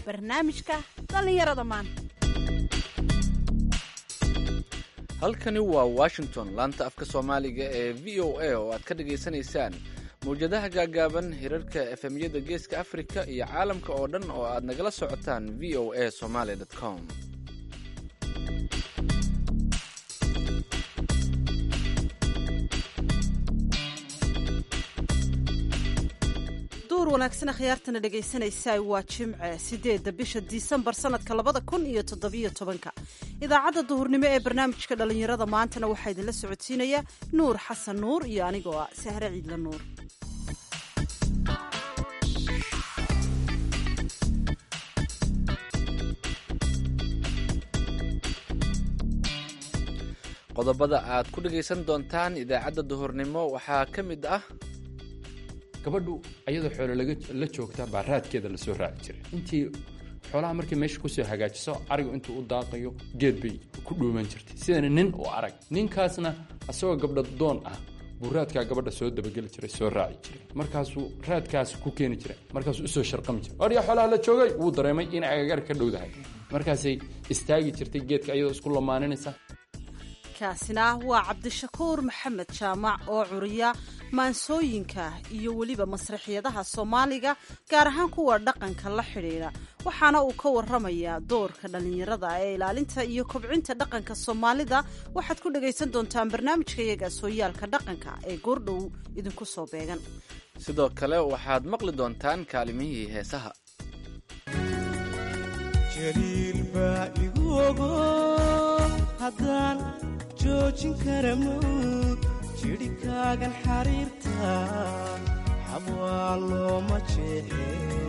barnaamijka dhallinyarada maanta halkani waa washington laanta afka soomaaliga ee v o a oo aad ka dhagaysanaysaan mawjadaha gaagaaban hirarka efemyada geeska afrika iyo caalamka oo dhan oo aad nagala socotaan v o a somaly com duur wanaagsan khiyaartana dhegaysanaysaa waa jimce sideedda bisha disembar sanadka labada kun iyo toddobiyo tobanka idaacadda duhurnimo ee barnaamijka dhallinyarada maantana waxaa idinla socodsiinaya nuur xasan nuur iyo anigoo ah sahre ciidla nuur qodobada aad ku dhagaysan doontaan idaacadda duhurnimo waxaa ka mid ah gabadhu ayadoo xoolo la joogta baa raadkeeda lasoo raaci jiray intii xoolaha markay meesha kusoo hagaajiso arigu intuu u daaqayo geed bay ku dhuuman jirtay sidana nin u arag ninkaasna asagoo gabdha doon ah buu raadkaa gabadha soo dabageli jiray soo raaci jiray markaasuu raadkaas ku keeni jiray markaasuu usoo sharqami jiray orya xoolaha la joogay wuu dareemay inay agagaar ka dhowdahay markaasay istaagi jirtay geedka ayadoo isku lamaaninaysa kaasina waa cabdishakuur maxamed jaamac oo curiya maansooyinka iyo weliba masraxiyadaha soomaaliga gaar ahaan kuwa dhaqanka la xidhiidha waxaana uu ka waramayaa doorka dhallinyarada ee ilaalinta iyo kobcinta dhaqanka soomaalida waxaad ku dhagaysan doontaan barnaamijka iyaga sooyaalka dhaqanka ee goordhow idinku soo beegan sidoo kale waxaad maqli doontaan kaalimihii heesaha jaliil baa igu ogo haddaan joojin kara mawd jidhikaagan xariirta xabwaa looma jeexe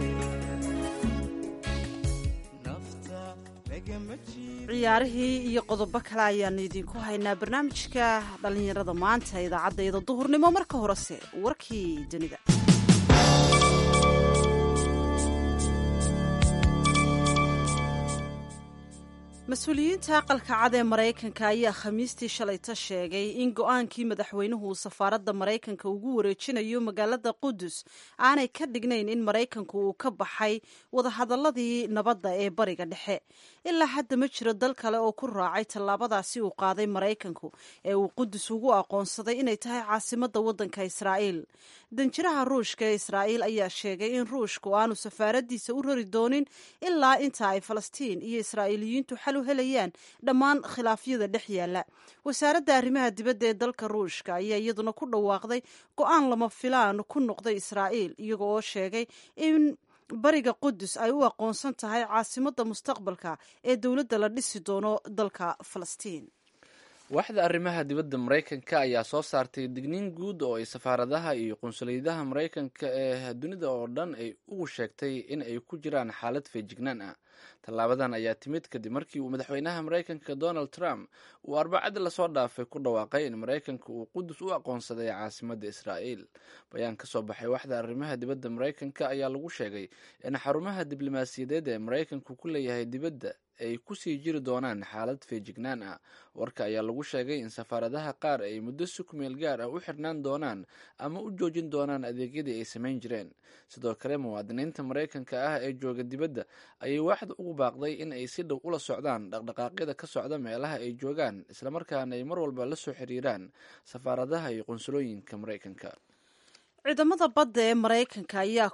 nafta lagama ciyaarihii iyo qodobo kale ayaanu idinku haynaa barnaamijka dhallinyarada maanta idaacaddayda duhurnimo marka horese warkii dunida mas-uuliyiinta aqalka cad ee maraykanka ayaa khamiistii shalayta sheegay in go-aankii madaxweynuhu safaaradda maraykanka ugu wareejinayo magaalada qudus aanay ka dhignayn in maraykanku uu ka baxay wadahadaladii nabadda ee bariga dhexe ilaa hadda ma jiro dal kale oo ku raacay tallaabadaasi uu qaaday maraykanku ee uu qudus ugu aqoonsaday inay tahay caasimadda waddanka israa'iil danjiraha ruushka ee israa'iil ayaa sheegay in ruushku aanu safaaradiisa u rari doonin ilaa inta ay falastiin iyo israa'iiliyiintu xal u helayaan dhammaan khilaafyada dhex yaalla wasaaradda arrimaha dibadda ee dalka ruushka ayaa iyaduna ku dhawaaqday go-aan lama filaan ku noqday israa'iil iyaga oo sheegay in bariga qudus ay u aqoonsan tahay caasimadda mustaqbalka ee dowladda la dhisi doono dalka falastiin waaxda arrimaha dibadda maraykanka ayaa soo saartay digniin guud oo ay safaaradaha iyo qunsuliyadaha maraykanka ee dunida oo dhan ay ugu sheegtay in ay ku jiraan xaalad feejignaan ah tallaabadan ayaa timid kadib markii uu madaxweynaha maraykanka donald trump uu arbacadii lasoo dhaafay ku dhawaaqay in maraykanka uu qudus u aqoonsaday caasimadda israa'iil bayaan ka soo baxay waaxda arrimaha dibadda maraykanka ayaa lagu sheegay in xarumaha diblomaasiyadeed ee maraykanku ku leeyahay dibadda ay kusii jiri doonaan xaalad feejignaan ah warka ayaa lagu sheegay in safaaradaha qaar ay muddo si kumeel gaar ah u xirnaan doonaan ama u joojin doonaan adeegyadii ay samayn jireen sidoo kale muwaadiniinta maraykanka ah ee jooga dibadda ayay waaxda ugu baaqday in ay si dhow ula socdaan dhaqdhaqaaqyada ka socda meelaha ay joogaan islamarkaana ay mar walba la soo xiriiraan safaaradaha iyo qunsulooyinka maraykanka ciidamada badda ee maraykanka ayaa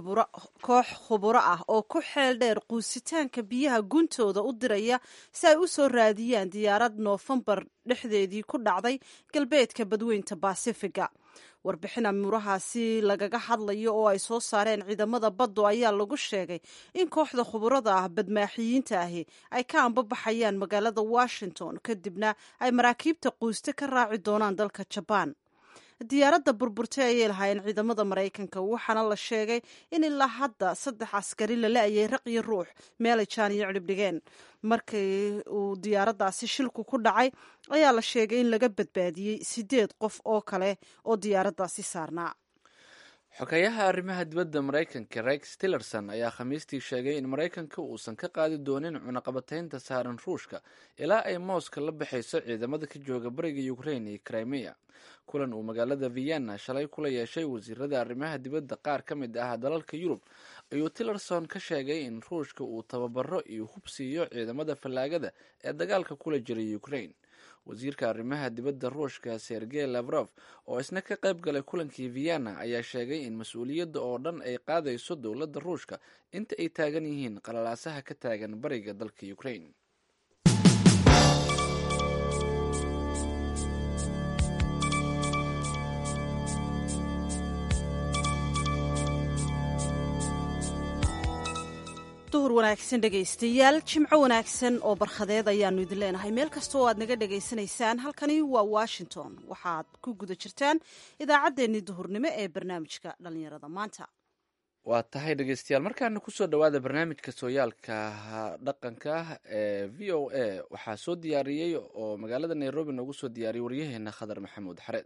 koox khuburo ah oo ku xeel dheer quusitaanka biyaha guntooda u diraya si ay u soo raadiyaan diyaarad noofembar dhexdeedii ku dhacday galbeedka badweynta baasifiga warbixin amuurahaasi lagaga hadlayo oo ay soo saareen ciidamada baddu ayaa lagu sheegay in kooxda khuburada ah badmaaxiyiinta ahi ay ka ambabaxayaan magaalada washington kadibna ay maraakiibta quuste ka raaci doonaan dalka jabaan diyaaradda burburtay ayay lahaayeen ciidamada maraykanka waxaana la sheegay in ilaa hadda saddex askari la la-ayay raq iyo ruux meelay jaan iyo cidhib dhigeen markii uu diyaaraddaasi shilku ku dhacay ayaa la sheegay in laga badbaadiyey sideed qof oo kale oo diyaaraddaasi saarnaa xogeyaha arrimaha dibadda maraykanka rex tillerson ayaa khamiistii sheegay in maraykanka uusan ka qaadi doonin cunaqabataynta saaran ruushka ilaa ay mooska la baxayso ciidamada ka jooga bariga ukrain iyo crimea kulan uu magaalada vienna shalay kula yeeshay wasiirada arrimaha dibadda qaar ka mid ah dalalka yurub ayuu tillerson ka sheegay in ruushka uu tababaro iyo hub siiyo ciidamada fallaagada ee dagaalka kula jiray ukraine wasiirka arrimaha dibadda ruushka sergey lavrov oo isna ka qayb galay kulankii vienna ayaa sheegay in mas-uuliyadda oo dhan ay qaadayso dowladda ruushka inta ay taagan yihiin qalalaasaha ka taagan bariga dalka ukraine duhur wanaagsan dhegaystayaal jimco wanaagsan oo barkhadeed ayaanu idin leenahay meel kasta oo aad naga dhagaysanaysaan halkani waa washington waxaad ku guda jirtaan idaacaddeenii duhurnimo ee barnaamijka dhallinyarada maanta waa tahay dhegeystayaal markaana kusoo dhowaada barnaamijka sooyaalka dhaqanka ee v o a waxaa soo diyaariyey oo magaalada nairobi noogu soo diyaariyey waryaheena khadar maxamuud xareed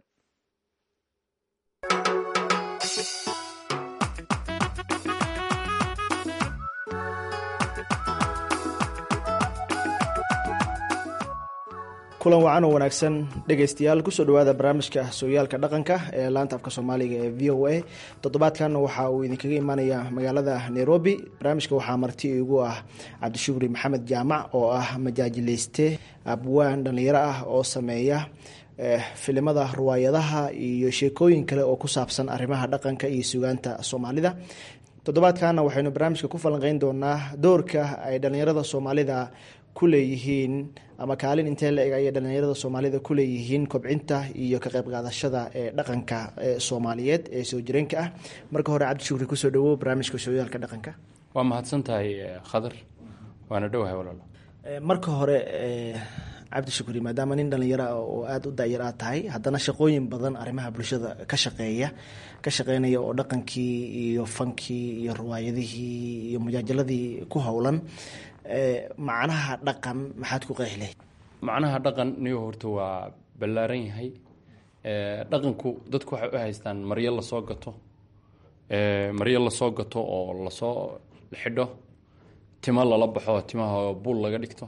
kulan wacan oo wanaagsan dhegaystayaal kusoo dhawaada barnaamijka sooyaalka dhaqanka ee laanta afka soomaaliga ee v o a toddobaadkan waxa uu idinkaga imaanaya magaalada nairobi barnaamijka waxaa marti igu ah cabdishukri maxamed jaamac oo ah majaajileyste abwaan dhallinyaro ah oo sameeya filimada ruwaayadaha iyo sheekooyin kale oo ku saabsan arrimaha dhaqanka iyo sugaanta soomaalida toddobaadkana waxaynu barnaamijka ku falanqeyn doonaa doorka ay dhallinyarada soomaalida kuleeyihiin ama kaalin intee la eg ayay dhallinyarada soomaalida kuleeyihiin kobcinta iyo ka qayb qaadashada ee dhaqanka soomaaliyeed ee soo jireenka ah marka hore cabdishukri kusoo dhawow barnaamijka sooyaalka dhaqanka waa mahadsan tahay khadar waana dhowahay walaalo marka hore cabdishukri maadaama nin dhallinyaro ah oo aada u daayar aad tahay haddana shaqooyin badan arrimaha bulshada ka shaqeeya ka shaqeynaya oo dhaqankii iyo fankii iyo riwaayadihii iyo mujaajaladii ku howlan macnaha dhaqan maxaad ku qeexi lahayd macnaha dhaqan niyo horta waa ballaaran yahay dhaqanku dadku waxay u haystaan maryo lasoo gato maryo lasoo gato oo lasoo xidho timo lala baxo timaha buul laga dhigto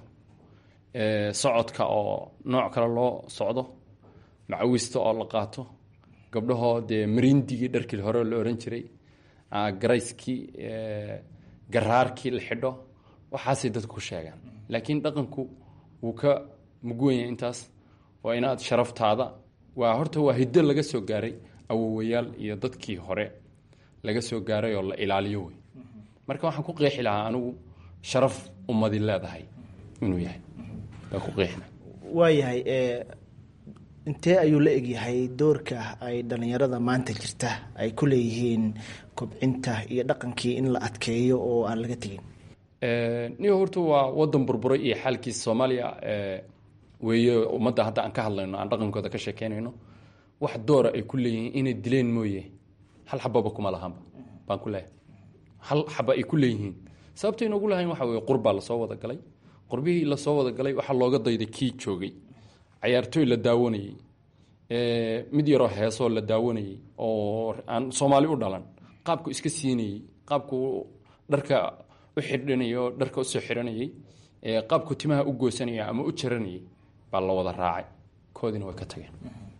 socodka oo nooc kale loo socdo macawista oo la qaato gabdhahoo dee marindigii dharkii hore la oran jiray garayskii garaarkii la xidho waxaasay dadku ku sheegaan laakiin dhaqanku wuu ka mugwanya intaas waa inaad sharaftaada waa horta waa hiddo laga soo gaaray awowayaal iyo dadkii hore laga soo gaaray oo la ilaaliyo wey marka waxaan ku qeexi lahaa anigu sharaf ummadi leedahay inuu yahay baa ku qeexina waayahay intee ayuu la egyahay doorka ay dhallinyarada maanta jirta ay ku leeyihiin kobcinta iyo dhaqankii in la adkeeyo oo aan laga tegin niyo horta waa wadan burburay iyo xaalkiisa soomaaliya weeye ummadda hadda aan ka hadlayno aan dhaqankooda ka sheekeynayno wax doora ay ku leeyihiin inay dileen mooye hal xababa kuma lahaanba baan ku leeyahay hal xaba ay ku leeyihiin sababta inoogu lahayn waxa weye qurbaa lasoo wada galay qurbihii lasoo wada galay waxaa looga dayday kii joogay cayaartooy la daawanayey mid yaroo heesoo la daawanayey oo aan soomaali u dhalan qaabku iska siinayey qaabku dharka u xidhanayo dharka usoo xidhanayay qaabku timaha u goosanaya ama u jaranayay baa la wada raacay koodina way ka tageen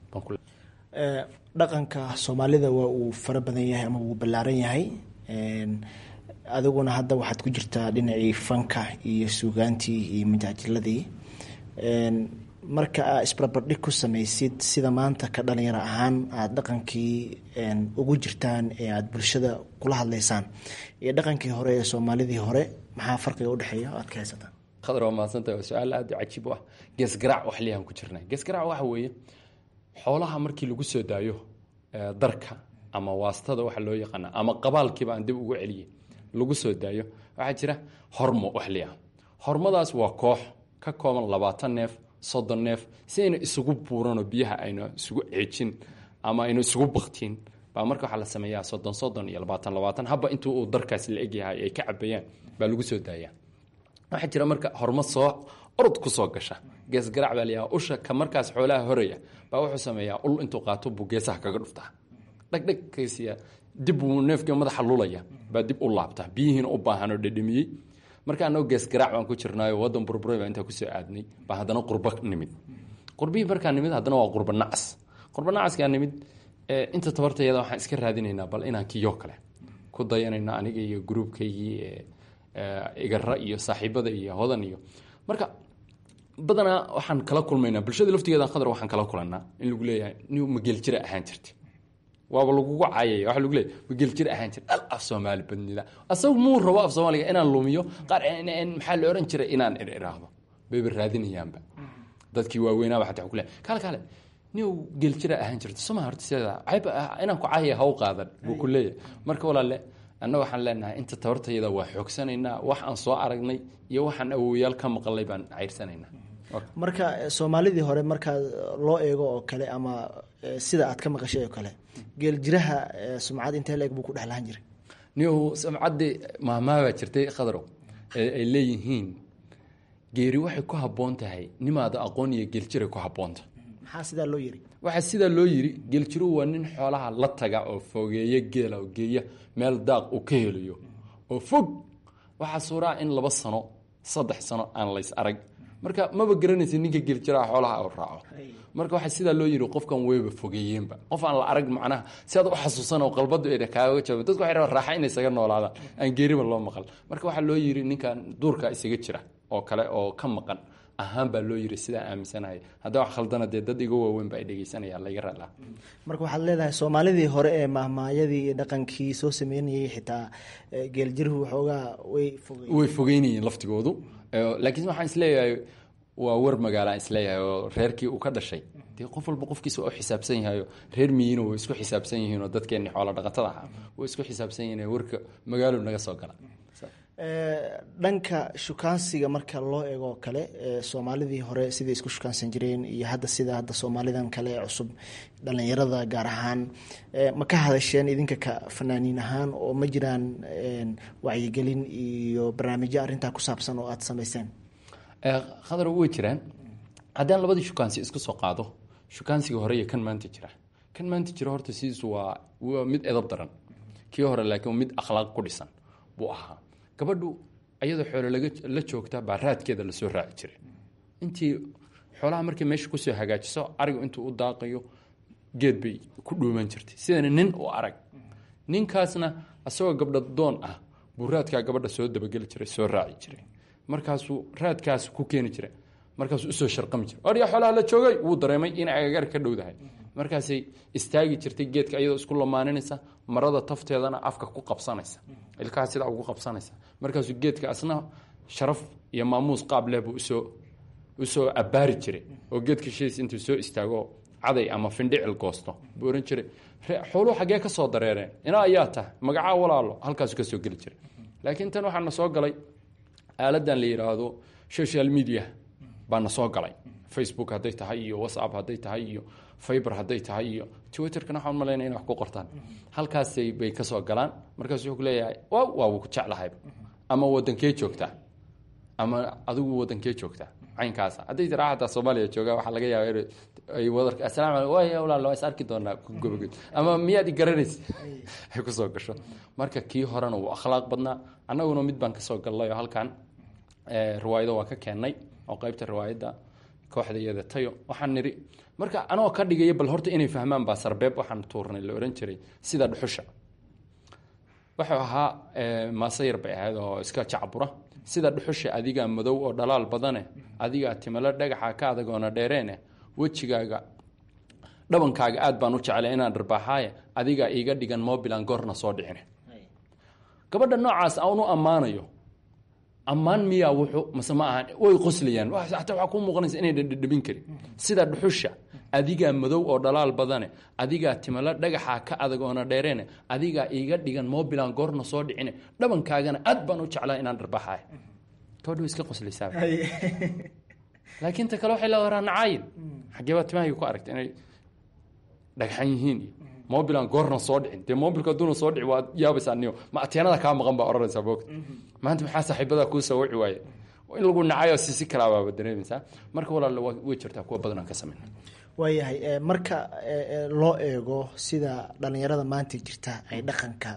dhaqanka soomaalida waa uu fara badan yahay ama wuu ballaaran yahay adiguna hadda waxaad ku jirtaa dhinacii fanka iyo suugaantii iyo majaajiladii marka aa isbarbardhig ku samaysid sida maanta ka dhalinyaro ahaan aada dhaqankii ugu jirtaan ee aada bulshada kula hadlaysaan iyo dhaqankii hore ee soomaalidii hore maxaa farqiga udhexeeya aad ka haysataan khadar waa mahadsantahay waa su-aal aada u cajiib u ah geesgaraac wax liyahan ku jirnay geesgaraac waxa weeye xoolaha markii lagu soo daayo darka ama waastada waxa loo yaqaana ama qabaalkiiba aan dib ugu celiyey lagu soo daayo waxaa jira hormo wax liah hormadaas waa koox ka kooban labaatan neef soddon neef si ayna isugu buuranoo biyaha ayna isugu ceejin ama ayna isugu baktiin baa marka waxaa la sameeyaa soddon soddon iyo labaatan labaatan haba intuu uu darkaas la egyahay ay ka cabayaan baa lagu soo daayaa waxaa jira marka hormo soo orod kusoo gasha geesgaraac baa layaha usha ka markaas xoolaha horaya baa wuxuu sameeyaa ul intuu qaato buu geesaha kaga dhuftaa dhegdheg kasiya dib buu neefkii madaxa lulaya baa dib u laabtaa biyihiina u baahanoo dhedhamiyey marka anagoo geesgaraac baan ku jirnaayo wadan burburay baa intaa kusoo aadnay baa haddana qurba nimid qurbihii markaa nimid haddana waa qurba nacas qurba nacaskaa nimid inta tabartayada waxaan iska raadinaynaa bal inaan kiyo kale ku ku dayanayna aniga iyo gruubkaygii igara iyo saaxiibada iyo hodan iyo marka badanaa waxaan kala kulmaynaa bulshada laftigeeda khadar waxaan kala kulanaa in lagu leeyahay ni mageeljira ahaan jirta waaba lagugu caayaya waa lagu leeyahy mageeljira ahaan jirta dhal af soomaali badnida asagu muu rabo af soomaaliga inaan lumiyo qaar maxaa la ohan jiray inaan idhaahdo bayba raadinayaanba dadkii waaweynaaba xataa ku leeyahay kale kale ni geeljira ahaan jirta soma horta sideeda cayba inaan ku caayaya ha u qaadan buu ku leeyahay marka walaale annaga waxaan leenahay inta tabartayada waa xoogsanaynaa wax aan soo aragnay iyo waxaan awowayaal ka maqalay baan cayrsanaynaa marka soomaalidii hore markaa loo eego oo kale ama sida aad ka maqashay oo kale geeljiraha sumcad intee leeg buu ku dhex lahan jiray niw sumcaddii maamaabaa jirtay khadarow ee ay leeyihiin geeri waxay ku habboon tahay nimaada aqoon iyo geeljiray ku habboonta maxaa sidaa loo yiri waxaa sidaa loo yiri geeljiruhu waa nin xoolaha la taga oo fogeeya geela oo geeya meel daaq uu ka helayo oo fog waxaa suuraa in laba sano saddex sano aan lays arag marka maba garanaysa ninka geeljiraha xoolaha u raaco marka waxaa sidaa loo yiri qofkan weyba fogeeyeenba qof aan la arag macnaha si aad u xasuusan oo qalbadu ay kaaga jawaab dadku waxay rabaan raaxa inay isaga noolaadaan aan geeriba loo maqal marka waxaa loo yiri ninkan duurka isaga jira oo kale oo ka maqan ahaan baa loo yiri sidaa aaminsanahay haddaa wax khaldana dee dad iga waaweyn ba ay dhegeysanayaan layga raalaa marka waxaad leedahay soomaalidii hore ee mahmaayadii iyo dhaqankii soo sameynayay xitaa geeljiruhu waxoogaa way fogey way fogeynayeen laftigoodu laakiin waxaan isleeyahay waa war magaalaan isleeyahay oo reerkii uu ka dhashay dee qof walba qofkiisa waa u xisaabsan yahayo reer miyiina way isku xisaabsan yihiin oo dadkeenni xoola dhaqatada ahaa way isku xisaabsan yihiin warka magaalo naga soo gala dhanka shukaansiga marka loo eego kale soomaalidii hore siday isku shukaansan jireen iyo hadda sida hadda soomaalidan kale ee cusub dhalinyarada gaar ahaan ma ka hadasheen idinka ka fanaaniin ahaan oo ma jiraan wacyigelin iyo barnaamijyo arrintaa ku saabsan oo aada samayseen khadar way jiraan haddaan labadii shukaansi isku soo qaado shukaansiga hore iyo kan maanta jira kan maanta jira horta sidiisu waa waa mid edab daran kii hore laakiin mid akhlaaq ku dhisan buu ahaa gabadhu ayadoo xoolo laga la joogta baa raadkeeda lasoo raaci jiray intii xoolaha markay meesha kusoo hagaajiso arigu intuu u daaqayo geed bay ku dhuuman jirtay sidana nin u arag ninkaasna isagoo gabdha doon ah buu raadkaa gabadha soo dabageli jiray soo raaci jiray markaasuu raadkaas ku keeni jiray markaasuu usoo sharqami jiray oryaa xoolaha la joogay wuu dareemay inay agagaar ka dhowdahay markaasay istaagi jirtay geedka iyadoo isku lamaaninaysa marada tafteedana afka ku qabsanaysa ilkaha sidaa ugu qabsanaysa markaasuu geedka asna sharaf iyo maamuus qaab leh buu usoo usoo abbaari jiray oo geedka shiis intuu soo istaago caday ama findhicil goosto buu ohan jiray xooluhu xaggee ka soo dareereen inaa ayaa tahay magacaa walaalo halkaasu ka soo geli jiray laakiin tan waxaa na soo galay aaladan la yidhaahdo social media baa na soo galay facebook hadday tahay iyo whatsapp hadday tahay iyo fiber hadday tahay iyo twitterkana waxaan malaynaya inay wax ku qortaan halkaasay bay ka soo galaan markaasu wuxuu ku leeyahay wa waa ku jeclahayba ama wadankee joogtaa ama adigu wadankee joogtaa caynkaasa hadday tiraa xataa soomaaliya joogaa waxaa laga yaaba in ay wadarka asalamu alaikum waaya walaal waa is arki doonaa gobogod ama miyaad i garanaysa ay kusoo gasho marka kii horena wuu akhlaaq badnaa annaguna mid baan kasoo gallay oo halkan riwaayado waa ka keennay oo qeybta riwaayadda kooxda iyada tayo waxaan nidhi marka anoo ka dhigaya bal horta inay fahmaan baa sarbeeb waxaan tuurnay la ohan jiray sida dhuxusha wuxuu ahaa maase yar bay ahayd oo iska jacbura sida dhuxusha adigaa madow oo dhalaal badane adigaa timalo dhagaxa ka adagoona dheereene wejigaaga dhabankaaga aad baan u jeclay inaan dharbaaxaaye adigaa iiga dhigan mobilan goorna soo dhicine gabadha noocaas aan u ammaanayo ammaan miyaa wuxuu mase ma ahan way qoslayaan hataa waxaa kuu muuqanaysa inay dhadhabin karin sida dhuxusha adigaa madow oo dhalaal badane adigaa timalo dhagaxa ka adag oona dheereene adigaa iiga dhigan mobilan goorna soo dhicine dhabankaagana aad baan u jeclaa inaan dharbaaxaay gabadha way iska qoslaysaa laakiin ta kale waxay leedaraa nacaayin xaggee baa timahayga ku aragta inay dhagxan yihiin iyo mobilan goorna soo dhicin dee mobilka haduuna soo dhici waad yaabaysaa niyo ma ateenada kaa maqan baa odhanaysaa boogta maanta maxaa saaxiibadaa kuu soo waci waaye in lagu nacayo sisi kalaabaaba dareemaysaa marka walaal way jirtaa kuwa badan aan ka samayna waayahay marka loo eego sida dhalinyarada maanta jirta ay dhaqanka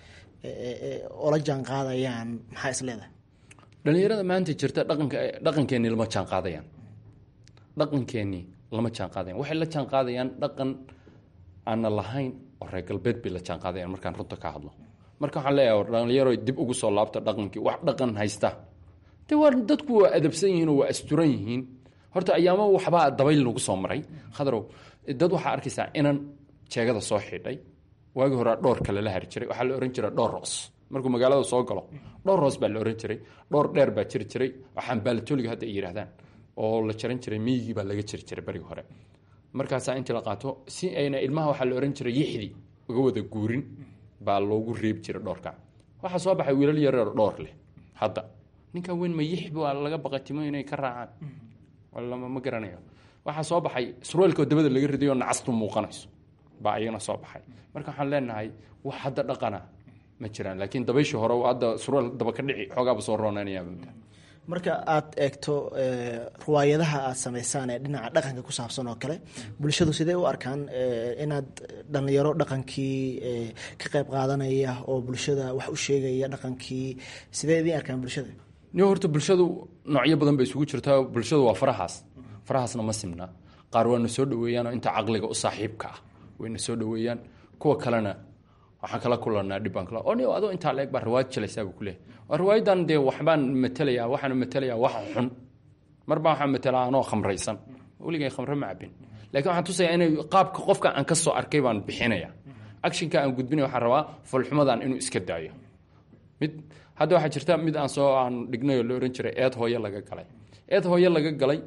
ola jaan qaadayaan maxaa is leedahay dhalinyarada maanta jirta dhaqanka dhaqankeenii lama jaan qaadayaan dhaqankeenii lama jaan qaadayan waxay la jaan qaadayaan dhaqan aanna lahayn oo reer galbeed bay la jaan qaadayaan markaan runta ka hadlo marka waxaan leeyahay dhalinyaro dib ugu soo laabta dhaqankii wax dhaqan haysta de waa dadku waa adabsan yihiin oo waa asturan yihiin horta ayaamo waxbaa dabayl nagu soo maray khadarow dad waxaa arkaysaa inan jeegada soo xidhay waagi hore dhowr kale la hari jiray waxaa la ohan jiray dhowr roos markuu magaalada soo galo dhowr roos baa la ohan jiray dhowr dheer baa jiri jiray waxaan baalatoliga hadda ay yidhahdaan oo la jaran jiray miyigii baa laga jiri jiray berigi hore markaasaa intii la qaato si ayna ilmaha waxaa la ohan jiray yixdi uga wada guurin baa loogu reebi jiray dhowrka waxaa soo baxay wiilal yareer dhowr leh hadda ninkan weyn ma yixbi waa laga baqatimo inay ka raacaan walama ma garanayo waxaa soo baxay surweelkoo dabada laga ridayo nacastu muuqanayso baa iyana soo baxay marka waxaan leenahay wax hadda dhaqana ma jiraan laakiin dabayshii hore hadda surweel daba ka dhici xoogaaba soo roonanayaaba marka aad eegto riwaayadaha aad samaysaan ee dhinaca dhaqanka ku saabsan oo kale bulshadu sidee u arkaan inaad dhalinyaro dhaqankii ka qayb qaadanaya oo bulshada wax u sheegaya dhaqankii sidee idiin arkaan bulshada ni horta bulshadu noocyo badan bay isugu jirtaa bulshadu waa farahaas farahaasna ma simna qaar waana soo dhaweeyaanoo inta caqliga u saaxiibka ah wayna soo dhaweeyaan kuwa kalena waxaan kala kulanaa dhibbaan kala oo ni adoo intaa la eg baa riwaayad jalaysaa buu kuleeyahay waa riwaayadan dee waxbaan matelayaa waxaan matelayaa wax xun marbaa waxaan matelaa anoo khamraysan weligay khamre ma cabin laakiin waxaan tusayaa inay qaabka qofka aan ka soo arkay baan bixinaya actionka aan gudbinaya waxaan rabaa folxumadan inuu iska daayo mid hadda waxaa jirta mid aan soo aan dhignay oo la ohan jiray eed hooye laga galay eed hooye laga galay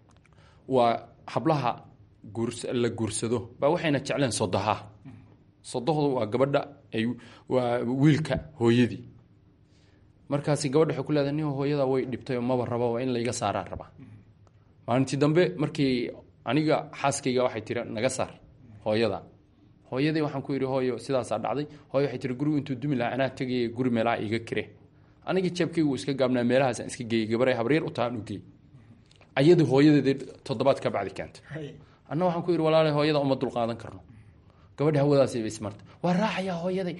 waa hablaha guurs la guursado baa waxayna jecleen sodoha sodohdu waa gabadha ay waa wiilka hooyadii markaasi gabadha waxay ku leedahay nin hooyada way dhibtay oo maba raba waa in layga saaraa rabaa maalintii dambe markii aniga xaaskayga waxay tiri naga saar hooyada hooyadii waxaan ku yidhi hooyo sidaasaa dhacday hooyo waxay tiri gurigu intuu dumi lahaa anaa tegaya guri meelaha iga kire aniga jeebkaygu iska gaabnaa meelahaasaan iska geeyey gabaray habreer u tahaan u geey ayadii hooyadeedii toddobaad ka bacdi keenta anna waxaan ku yidhi walaala hooyada uma dulqaadan karno gabadha hawadaasayba ismarta waa raacayaa hooyaday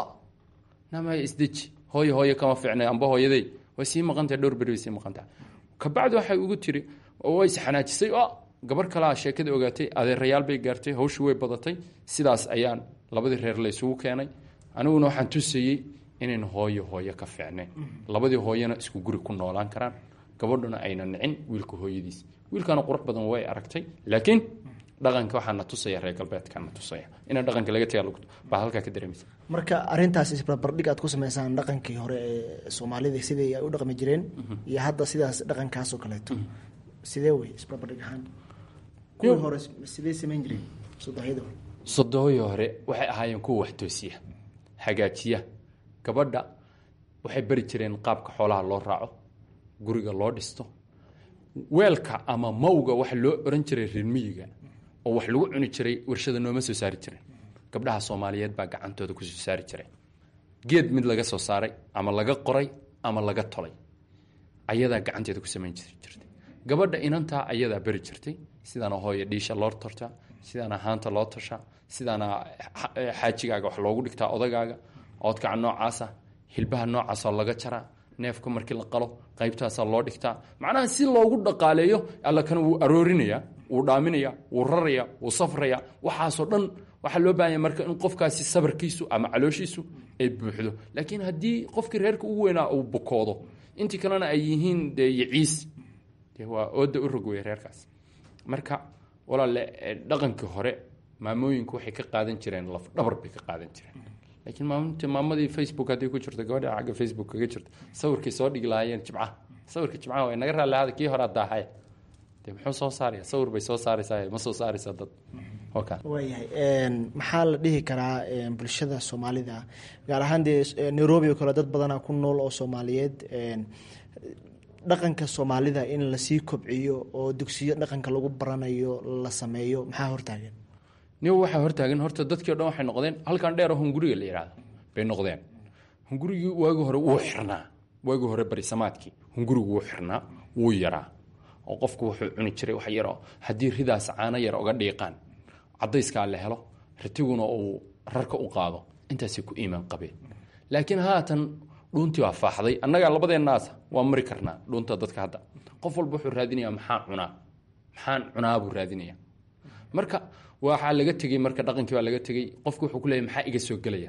namaya isdeji hooyo hooyo kama fiicnay amba hooyaday way sii maqantahay dhowr beri way sii maqantahay kabacdi waxay ugu tiri way isxanaajisay gabar kalea sheekada ogaatay adeerayaal bay gaartay hawshii way badatay sidaas ayaan labadii reer laysugu keenay aniguna waxaan tusayey inayn hooyo hooyo ka fiicnayn labadii hooyona isku guri ku noolaan karaan gabadhuna ayna nicin wiilka hooyadiis wiilkana qurux badan way aragtay laakiin dhaqanka waxaa na tusaya reer galbeedka na tusaya inaan dhaqanka laga taga baa halkaa ka dareemaysa marka arintaas isbarbardhig aad ku sameysaan dhaqankii hore ee soomaalida sidii ay u dhaqmi jireen iyo hadda sidaas dhaqankaas oo kaleeto sidee wey isbarbardhig ahaan kuwii hore sidee samayn jireen sodohyada hore sodohii hore waxay ahaayeen kuwa wax toosiya hagaajiya gabadha waxay bari jireen qaabka xoolaha loo raaco guriga loo dhisto weelka ama mawga waxa loo oran jiray reermiyiga oo wax lagu cuni jiray warshada nooma soo saari jiren gabdhaha soomaaliyeed baa gacantooda kusoo saari jiray geed mid laga soo saaray ama laga qoray ama laga tolay ayadaa gacanteeda ku samayn jirtay gabadha inantaa ayadaa beri jirtay sidaana hooya dhiisha loo tortaa sidaana haanta loo tashaa sidaana xaajigaaga wax loogu dhigtaa odagaaga oodkaca noocaasa hilbaha noocaasoo laga jaraa neefka markii la qalo qaybtaasaa loo dhigtaa macnaha si loogu dhaqaaleeyo alla kana wuu aroorinaya wuu dhaaminaya wuu raraya wuu safraya waxaasoo dhan waxaa loo baahanya marka in qofkaasi sabarkiisu ama calooshiisu ay buuxdo laakiin haddii qofkii reerka ugu weynaa uu bukoodo intii kalena ay yihiin dee yiciis dee waa ooda u rog wey reerkaas marka walaale dhaqankii hore maamooyinku waxay ka qaadan jireen laf dhabar bay ka qaadan jireen laakiin maaminta maamadii facebook hadday ku jirto gabadha xagga facebook kaga jirto sawirkay soo dhigi lahaayeen jimcaha sawirka jimcaha way naga raalli ahada kii hore daahaya dee muxuu soo saaraya sawir bay soo saaraysaa ma soo saaraysaa dad waayahay maxaa la dhihi karaa bulshada soomaalida gaar ahaan dee nairobi oo kale dad badanaa ku nool oo soomaaliyeed dhaqanka soomaalida in lasii kobciyo oo dugsiyo dhaqanka lagu baranayo la sameeyo maxaa hortaagan ni waxaa hortaagan horta dadkii o dhan waxay noqdeen halkan dheer oo hunguriga la yidhaahdo bay noqdeen hungurigii waagii hore wuu xirnaa waagii hore barisamaadkii hungurigu wuu xirnaa wuu yaraa oo qofku wuxuu cuni jiray wax yaroo haddii ridaas caano yar oga dhiiqaan cadayskaa la helo ratiguna uu rarka u qaado intaasay ku iimaan qabeen laakiin haatan dhuuntii waa faaxday annagaa labadeennaasa waa mari karnaa dhuunta dadka hadda qof walba wuxuu raadinayaa maxaa cunaa maxaan cunaa buu raadinaya marka waxaa laga tegey marka dhaqankii baa laga tegey qofki wuxuu ku leeyahy maxaa iga soo gelaya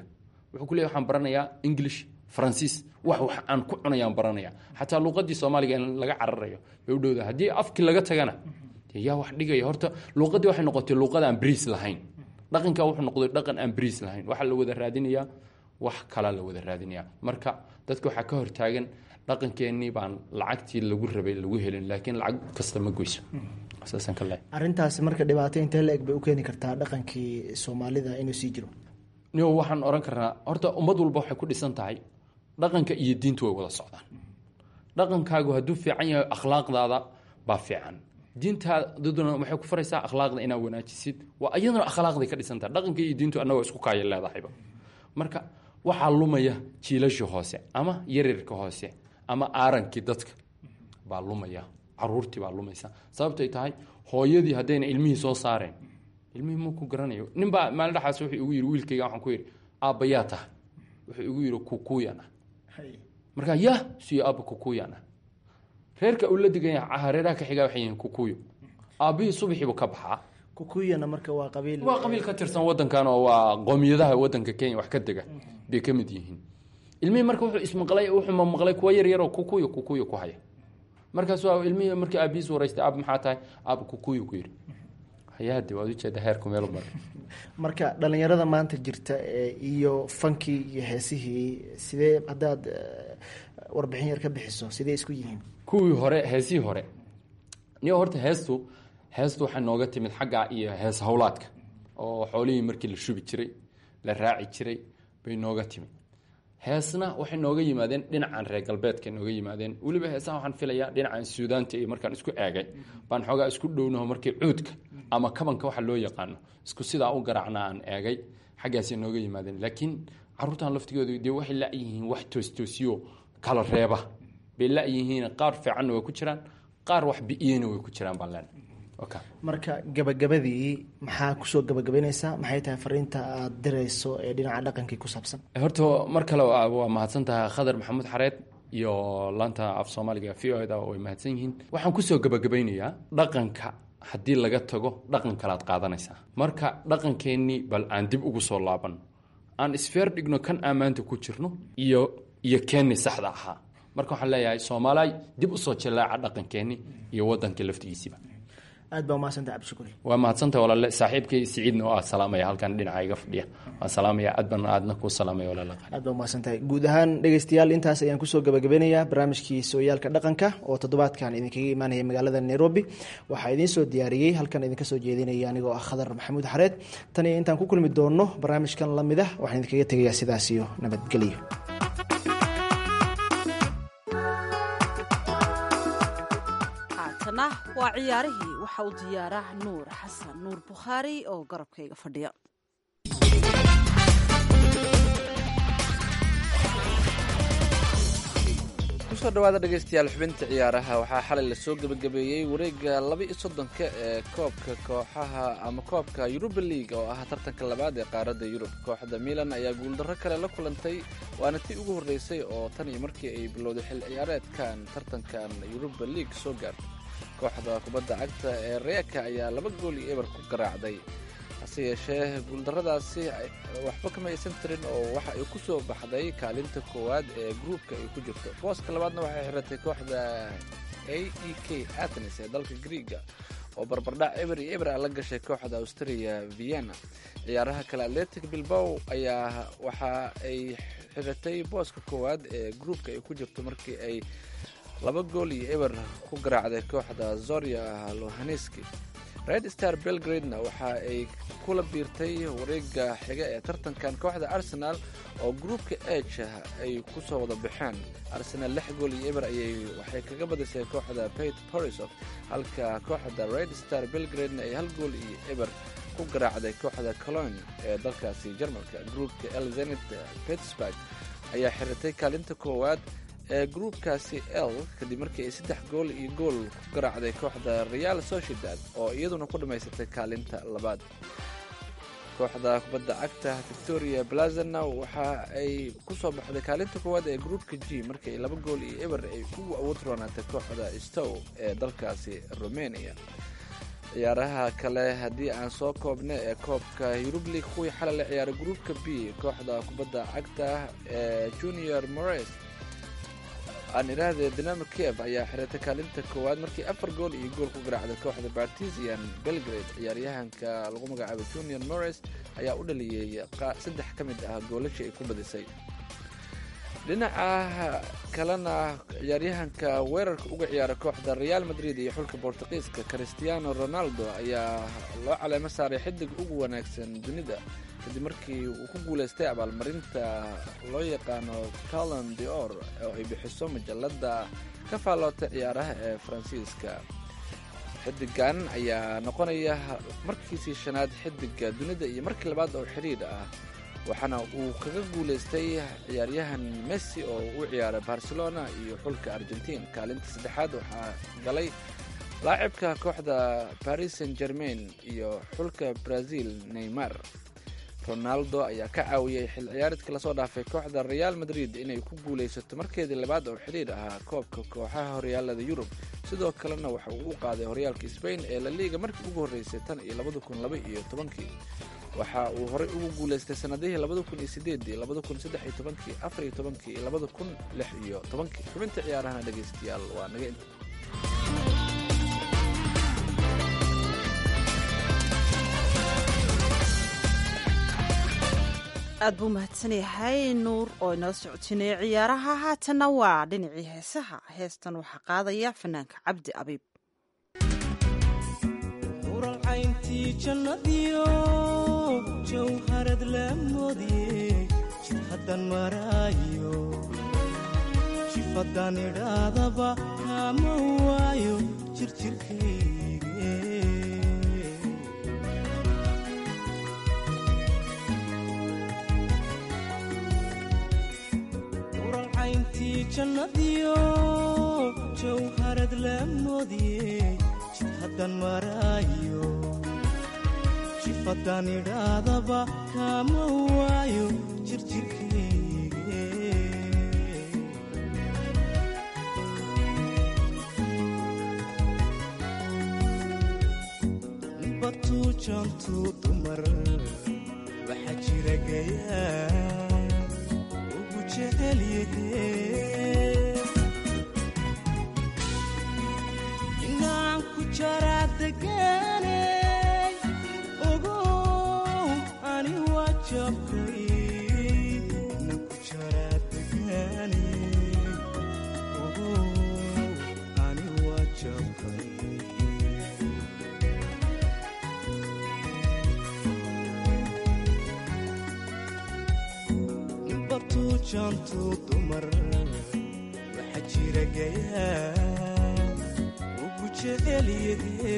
wuxuu ku leeyahy waxaan baranayaa english faransiis wax wax aan ku cunayaan baranaya xataa luuqadii soomaaliga in laga cararayo bay u dhowda haddii afkii laga tagana dee yaa wax dhigaya horta luuqadii waxay noqotay luuqad aan bariis lahayn dhaqankaa wuxuu noqday dhaqan aan bariis lahayn waxaa la wada raadinayaa wax kalaa la wada raadinayaa marka dadka waxaa ka hortaagan dhaqankeenii baan lacagtii lagu rabay lagu helin laakiin lacag kasta ma goyso saasaan ka leeyahay arrintaasi marka dhibaato intee la eg bay u keeni kartaa dhaqankii soomaalida inuu sii jiro niyo waxaan oran karnaa horta ummad walba waxay ku dhisan tahay dhaqanka iyo diintu way wada socdaan dhaqankaagu hadduu fiican yahay akhlaaqdaada baa fiican diintaadaduna waxay ku faraysaa akhlaaqda inaad wanaajisid waa iyaduna akhlaaqday ka dhisan tahay dhaqanka iyo diintu annagoo isku kaaya leedahayba marka waxaa lumaya jiilasha hoose ama yaryarka hoose ama aarankii dadka baa lumaya caruurtii baa lumaysa sababtay tahay hooyadii haddayna ilmihii soo saareen ilmihii muu ku garanayo ninbaa maalin dhexaas wuxuu igu yidhi wiilkayga waxaan ku yidhi aabbayaa tahay wuxuu igu yidhi kukuyan ah markaa ya siyo aabba kukuyan ah reerka uu la degan yahay reeraha ka xigaa waxay yihiin kukuyo aabbihii subaxiibu ka baxaa kukuyana marka waa qabiil waa qabiil ka tirsan wadankan oo waa qoomiyadaha wadanka kenya wax ka dega bay ka mid yihiin ilmihii marka wuxuu ismaqlay wuxuu mamaqlay kuwa yar yaroo kukuyo kukuyo ku haya markaas waa ilmihii markii aabihiis waraystay aab maxaa tahay aab kukuyo ku yidhi hayaade waad ujeeda heerku meel mar marka dhalinyarada maanta jirta iyo fankii iyo heesihii sidee haddaad warbixin yar ka bixiso sidee isku yihiin kuwii hore heesihii hore niyo horta heestu heestu waxay nooga timid xagga iyo hees howlaadka oo xoolihii markii la shubi jiray la raaci jiray bay nooga timid heesna waxay nooga yimaadeen dhinacan reer galbeedka nooga yimaadeen weliba heesaha waxaan filayaa dhinacan suudaanta iyo markaan isku eegay baan xoogaa isku dhownaho markii cuudka ama kabanka waxa loo yaqaano isku sidaa u garaacna aan eegay xaggaasay nooga yimaadeen laakiin caruurtan laftigooda dee waxay la-yihiin wax toostoosiyo kala reeba bay la-yihiin qaar fiicanna way ku jiraan qaar wax bi-iyena way ku jiraan baan leenahay marka gabagabadii maxaa kusoo gabagabaynaysaa maxay tahay fariinta aada dirayso ee dhinaca dhaqankii ku saabsan horta mar kale waa mahadsan tahay khadar maxamuud xareed iyo laanta af soomaaliga v o da way mahadsan yihiin waxaan kusoo gabagabaynayaa dhaqanka haddii laga tago dhaqan kalaad qaadanaysaa marka dhaqankeennii bal aan dib ugu soo laaban aan isfeer dhigno kan ammaanta ku jirno iyo iyo keenni saxda ahaa marka waxaan leeyahay soomaaliy dib usoo jallaaca dhaqankeenni iyo waddankii laftigiisiiba aad baa umahadsanta cabdishukuri waa mahadsantah walaale saaxiibkay siciidna oo ah salaamaya halkan dhinaca iga fadhiya waan salaamaya aad baan aadna kuu salaamaya walaale aad baa umahadsantahay guud ahaan dhegeystayaal intaas ayaan kusoo gabagabeynayaa barnaamijkii sooyaalka dhaqanka oo toddobaadkan idinkaga imaanaya magaalada nairobi waxaa idiin soo diyaariyey halkan idinka soo jeedinaya anigoo ah khadar maxamuud xareed tan iyo intaan ku kulmi doonno barnaamijkan lamid ah waxaan idinkaga tegayaa sidaas iyo nabadgelyo waa ciyaarihii waxa uu diyaaraa nuur xasan nuur bukhaari oo garabkayga fadhiya kusoo dhawaada dhegeystayaal xubinta ciyaaraha waxaa xalay lasoo gebagabeeyey wareega laba iyo soddonka ee koobka kooxaha ama koobka yuruba league oo ah tartanka labaad ee qaaradda yurub kooxda milan ayaa guuldarro kale la kulantay waana tii ugu horreysay oo tan iyo markii ay bilowday xil ciyaareedkan tartankan yuruba league soo gaartay kooxda kubadda cagta ee reeka ayaa laba gool iyo eber ku garaacday hase yeeshee guuldarradaasi waxba kama aysan tirin oo waxa ay ku soo baxday kaalinta koowaad ee gruupka ay ku jirto booska labaadna waxay xiratay kooxda a e k athens ee dalka griega oo barbardhac eber iyo eber a la gashay kooxda australia vienna ciyaaraha kale atletic bilbow ayaa waxa ay xiratay booska koowaad ee gruupka ay ku jirto markii ay laba gool iyo eber ku garaacday kooxda zoria lohaneski red star belgradena waxa ay kula biirtay wareega xiga ee tartankan kooxda arsenal oo gruupka eg ay ku soo wada baxeen arsenal lix gool iyo eber ayay waxay kaga badisay kooxda pate borisov halka kooxda red star belgradena ay hal gool iyo eber ku garaacday kooxda colon ee dalkaasi jarmalka gruupka elzenit pittsburg ayaa xiratay kaalinta koowaad ee gruupkaasi l kadib markii ay saddex gool iyo gool ku garaacday kooxda real sociedad oo iyaduna ku dhammaysatay kaalinta labaad kooxda kubadda cagta victoria blazana waxa ay ku soo baxday kaalinta koowaad ee gruupka g markii laba gool iyo eber ay ugu awood roonaatay kooxda stow ee dalkaasi romania ciyaaraha kale haddii aan soo koobna ee koobka yurub league kuwii xalay la ciyaaray gruupka b kooxda kubadda cagta ee junior mores aan idhaahdee dinamo kiev ayaa xiratay kaalinta koowaad markii afar gool iyo gool ku garaacday kooxda bartisian belgrade ciyaaryahanka lagu magacaabay junior mores ayaa u dhaliyey saddex ka mid ah goolashii ay ku badisay dhinaca kalena ciyaaryahanka weerarka uga ciyaara kooxda real madrid iyo xulka bortuqiiska christiano ronaldo ayaa loo caleemo saaray xidig ugu wanaagsan dunida kadib markii uu ku guulaystay abaalmarinta loo yaqaano talon de or oo ay bixiso majalada ka faallootay ciyaaraha ee faransiiska xidigan ayaa noqonaya markiisii shanaad xidiga dunida iyo markii labaad oo xidhiidh ah waxaana uu kaga guulaystay ciyaaryahan messi oo u ciyaaray barcelona iyo xulka argentiin kaalinta saddexaad waxaa galay laacibka kooxda paris saint germain iyo xulka brazil neymar ronaldo ayaa ka caawiyey xil ciyaareedka lasoo dhaafay kooxda real madrid inay ku guulaysato markeedii labaad oo xidhiidh ahaa koobka kooxaha horyaalada yurub sidoo kalena waxa uu u qaaday horyaalka sbain ee la liiga markii ugu horreysay tan iyo labada kun laba iyo tobankii waxa uu horey ugu guulaystay sanadihii labada kun iyo sideedii labada kun saddex iyo tobankii afar iyo tobankii iyo labada kun lix iyo tobankii xubinta ciyaarahana dhegaystayaal waa naga inta aad buu mahadsan yahay nuur oo inala socotinaya ciyaaraha haatanna waa dhinacii heesaha heestan waxaa qaadaya fanaanka cabdi abiib uralcayntii jannadiyo jawharad la moodiye jid haddan maraayo jifadan idhaadaba kaama waayo jirjirkayge uralcayntii jannadiyo jawharad la moodiye jid haddan maraayo jifadan idhaadaba kaama waayo jirjirkayge batuu jantuu dumar waxaa jira gayaa ugu jecel yahe inaan ku jaraa degaanay ogow ani waa jabkay inaan ku jaraa degaanay ogow ani waa jabkay batuu jantuu dumar waxaa jira gayaa ugu jecel yahe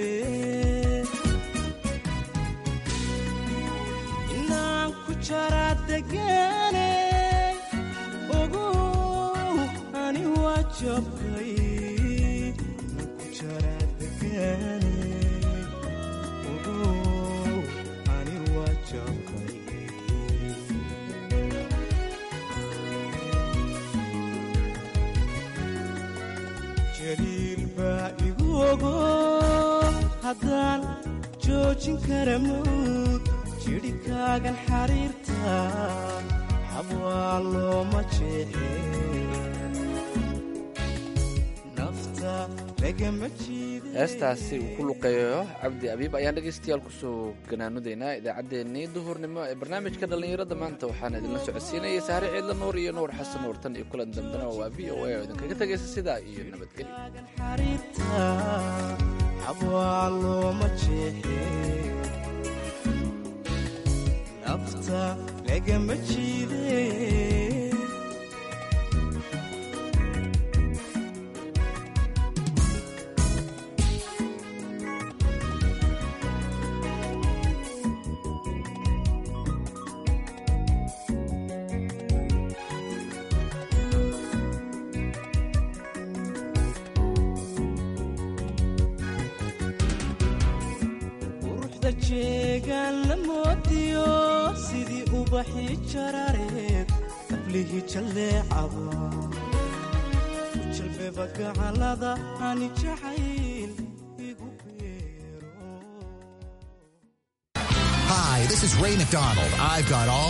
inaan ku jaraa degaanay ogow ani waa jabkay inaan ku jaraa degaanay ogow ani waa jabkay jaliil baa igu ogo haddaan joojin kara mawd jidhikaagan xariirta xabwaa looma jeexe nafta lagama jiide heestaasi uu ku luqeeyo cabdi abiib ayaan dhegaystayaal kusoo ganaanudaynaa idaacaddeenii duhurnimo ee barnaamijka dhallinyarada maanta waxaan idinla socodsiinayay sahre ciidla nuur iyo nuur xasan nuur tan iyo kulan dambena waa v o a oo idinkaga tegaysa sidaa iyo nabadgelyo xariirta xabwaa looma jeexe nafta lagama jiide quruxda jeegaan la moodiyo sidii ubaxii jarareed qablihii jalleecaba u jalbeba gacalada ani jacayl igu beero Hi, this is Ray McDonald. I've got all